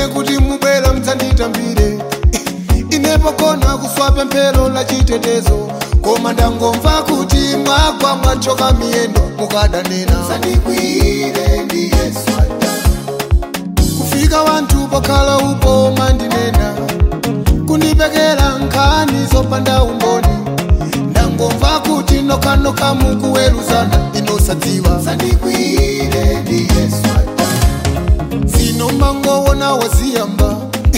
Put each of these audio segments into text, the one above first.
kuti mubwera mdzanditambire inepo kona kuswa pemphero la chitetezo koma ndangomva kuti mwagwa mwachoka miyendo mukadanena sandikwire ndi yesu kufika wanthu pokhala upo mandinena kundipekera nkhani zopanda umboni ndangomva kuti nokhanokha mukuweruzana inosadziwa sandikwire ndi yesu zino mangowona waziyamba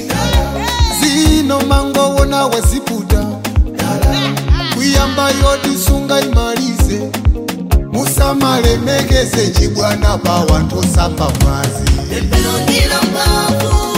zino mangowona waziputa kuyamba yotisunga imalize musamalemekeze chibwana pa wanthu osamba mwazi Pemphero ndilo mphamvu